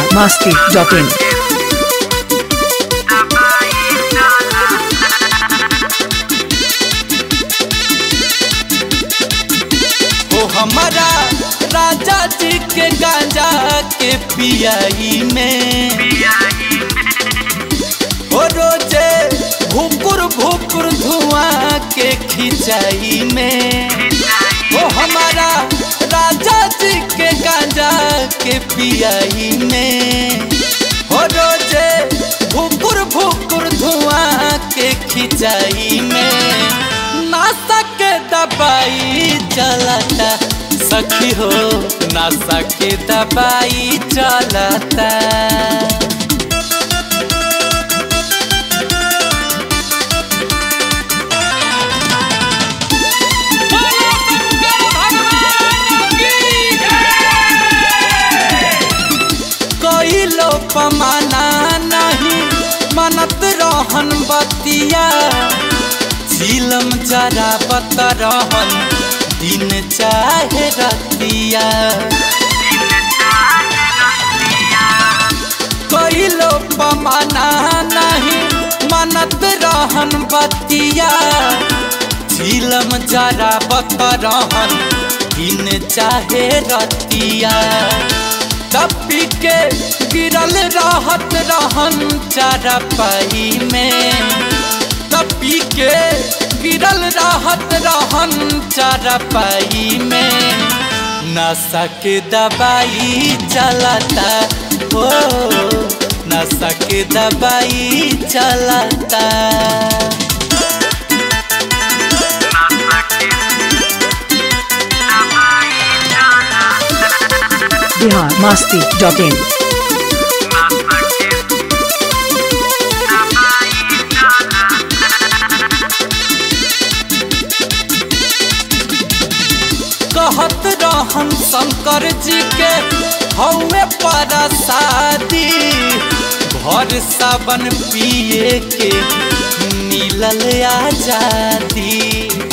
masti.in. ओ हमारा राजा जी के गांजा के पियाई में ओ रोजे भुकुर भुकुर धुआं के खिंचाई में ओ हमारा राजा जी के गांजा के पियाई में ओ रोजे भुकुर भुकुर धुआं के खिंचाई में नासा के दबाई चलता सखी हो नासा के दबाई चलता कोई लो पमाना नहीं मनत रहन बतिया झीलम जरा बत रहन दिन चाहे रतिया कोई लो पमाना नहीं मनत रहन बतिया झीलम जरा बत रहन दिन चाहे रतिया तपी के गिरल रहत रहन चारा पाई में तपी के गिरल रहत रहन चारा पाई में नशा के दवाई चलता हो नशा के दवाई चलता Bihar masti.in. कहत रहन शंकर जी के हौवे पर शादी भर सावन पिए के मिलल आजादी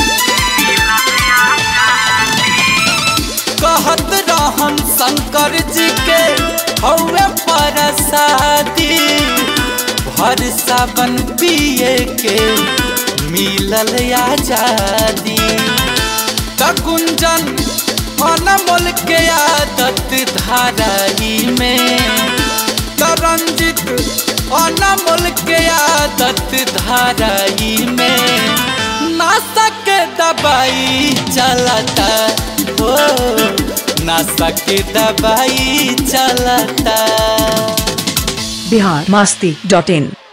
कहत रहन शंकर जी के हौवे पर शादी भर सावन पिए के मिलल आजादी त गुंजन अनमोल के आदत धाराई में त रंजित अनमोल के आदत धाराई में नासा के दवाई चलता हो नासा के दवाई चलता Bihar masti.in.